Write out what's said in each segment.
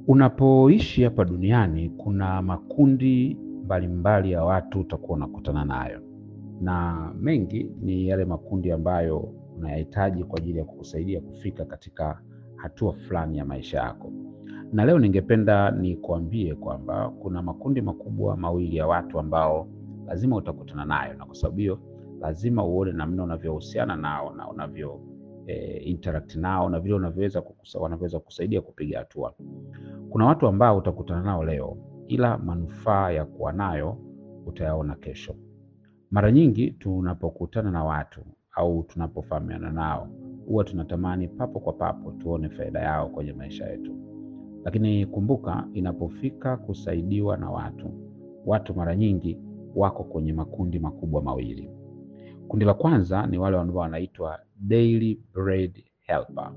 Unapoishi hapa duniani kuna makundi mbalimbali ya watu utakuwa unakutana nayo, na mengi ni yale makundi ambayo unayahitaji kwa ajili ya kukusaidia kufika katika hatua fulani ya maisha yako. Na leo ningependa nikuambie kwamba kuna makundi makubwa mawili ya watu ambao lazima utakutana nayo, na kwa sababu hiyo lazima uone namna unavyohusiana nao na unavyo eh, interact nao na vile unavyoweza kukusa- wanavyoweza kusaidia kupiga hatua. Kuna watu ambao utakutana nao leo, ila manufaa ya kuwa nayo utayaona kesho. Mara nyingi tunapokutana na watu au tunapofahamiana nao, huwa tunatamani papo kwa papo tuone faida yao kwenye maisha yetu, lakini kumbuka, inapofika kusaidiwa na watu, watu mara nyingi wako kwenye makundi makubwa mawili. Kundi la kwanza ni wale ambao wanaitwa daily bread helper.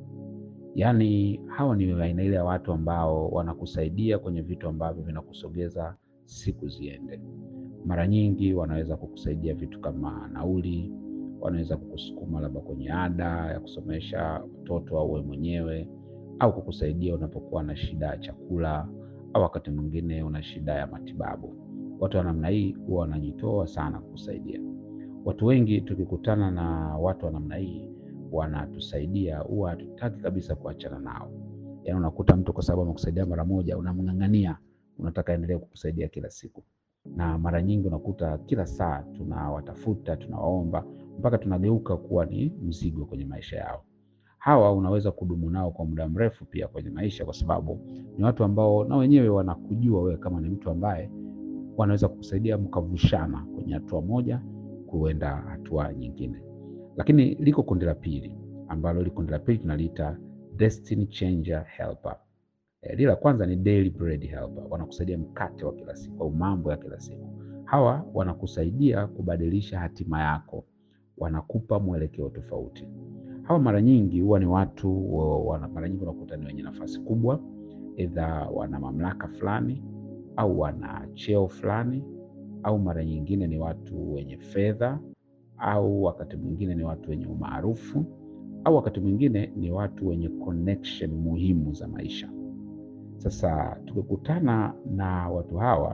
Yaani hawa ni aina ile ya watu ambao wanakusaidia kwenye vitu ambavyo vinakusogeza siku ziende. Mara nyingi wanaweza kukusaidia vitu kama nauli, wanaweza kukusukuma labda kwenye ada ya kusomesha watoto au wewe mwenyewe, au kukusaidia unapokuwa na shida ya chakula, au wakati mwingine una shida ya matibabu. Watu wa namna hii huwa wanajitoa sana kukusaidia. Watu wengi tukikutana na watu wa namna hii wanatusaidia, huwa hatutaki kabisa kuachana nao. Yaani unakuta mtu kwa sababu amekusaidia mara moja, unamng'ang'ania, unataka endelee kukusaidia kila siku, na mara nyingi unakuta kila saa tunawatafuta, tunawaomba mpaka tunageuka kuwa ni mzigo kwenye maisha yao. Hawa unaweza kudumu nao kwa muda mrefu pia kwenye maisha, kwa sababu ni watu ambao na wenyewe wanakujua wewe kama ni mtu ambaye wanaweza kukusaidia mkavushana kwenye hatua moja kuenda hatua nyingine. Lakini liko kundi la pili ambalo hili kundi la pili tunaliita destiny changer helper. Eh, lile la kwanza ni daily bread helper, wanakusaidia mkate wa kila siku au mambo ya kila siku. Hawa wanakusaidia kubadilisha hatima yako, wanakupa mwelekeo tofauti. Hawa mara nyingi huwa ni watu wa- wana, mara nyingi unakuta ni wenye nafasi kubwa, aidha wana mamlaka fulani au wana cheo fulani, au mara nyingine ni watu wenye fedha, au wakati mwingine ni watu wenye umaarufu, au wakati mwingine ni watu wenye connection muhimu za maisha. Sasa tukikutana na watu hawa,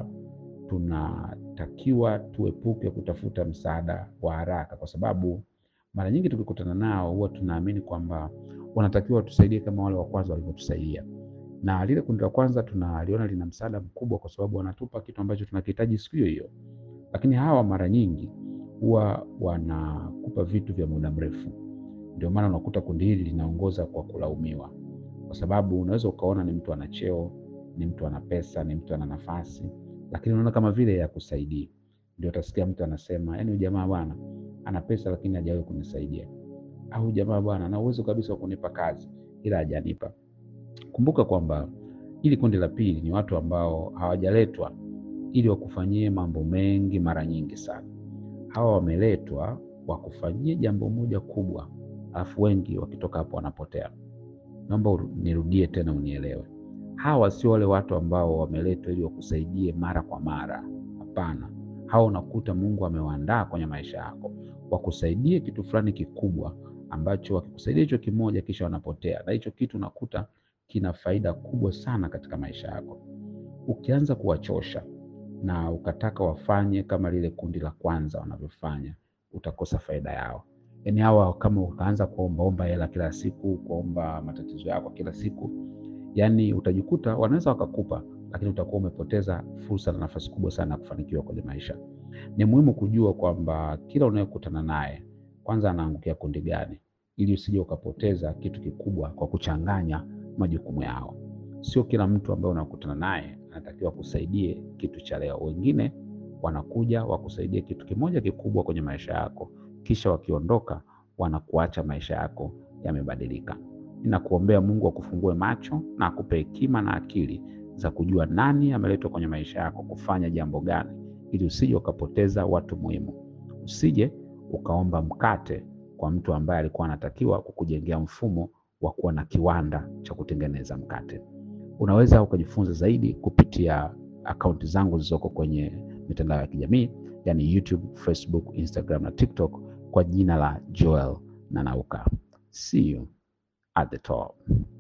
tunatakiwa tuepuke kutafuta msaada wa haraka, kwa sababu mara nyingi tukikutana nao huwa tunaamini kwamba wanatakiwa watusaidie kama wale wa kwanza walivyotusaidia, na lile kundi la kwanza tunaliona lina msaada mkubwa, kwa sababu wanatupa kitu ambacho tunakihitaji siku hiyo hiyo, lakini hawa mara nyingi huwa wanakupa vitu vya muda mrefu. Ndio maana unakuta kundi hili linaongoza kwa kulaumiwa, kwa sababu unaweza ukaona ni mtu ana cheo, ni mtu ana pesa, ni mtu ana nafasi, lakini unaona kama vile yakusaidii. Ndio utasikia mtu anasema, yaani huyu jamaa bwana ana pesa lakini hajawahi kunisaidia, au huyu jamaa bwana ana uwezo kabisa wa kunipa kazi ila hajanipa. Kumbuka kwamba hili kundi la pili ni watu ambao hawajaletwa ili wakufanyie mambo mengi mara nyingi sana. Hawa wameletwa wakufanyie jambo moja kubwa, alafu wengi wakitoka hapo wanapotea. Naomba uru- nirudie tena unielewe. Hawa sio wale watu ambao wameletwa ili wakusaidie mara kwa mara. Hapana, hawa unakuta Mungu amewaandaa kwenye maisha yako wakusaidie kitu fulani kikubwa, ambacho wakikusaidia hicho kimoja, kisha wanapotea, na hicho kitu unakuta kina faida kubwa sana katika maisha yako. Ukianza kuwachosha na ukataka wafanye kama lile kundi la kwanza wanavyofanya, utakosa faida yao. Yaani hawa kama ukaanza kuombaomba hela kila siku, kuomba matatizo yako kila siku, yaani utajikuta wanaweza wakakupa, lakini utakuwa umepoteza fursa na nafasi kubwa sana ya kufanikiwa kwenye maisha. Ni muhimu kujua kwamba kila unayekutana naye kwanza anaangukia kundi gani, ili usije ukapoteza kitu kikubwa kwa kuchanganya majukumu yao. Sio kila mtu ambaye unakutana naye anatakiwa kusaidie kitu cha leo. Wengine wanakuja wakusaidie kitu kimoja kikubwa kwenye maisha yako, kisha wakiondoka wanakuacha maisha yako yamebadilika. Ninakuombea Mungu akufungue macho na akupe hekima na akili za kujua nani ameletwa kwenye maisha yako kufanya jambo gani, ili usije ukapoteza watu muhimu. Usije ukaomba mkate kwa mtu ambaye alikuwa anatakiwa kukujengea mfumo wa kuwa na kiwanda cha kutengeneza mkate. Unaweza ukajifunza zaidi kupitia akaunti zangu zilizoko kwenye mitandao ya kijamii, yani YouTube, Facebook, Instagram na TikTok kwa jina la Joel Nanauka. See you at the top.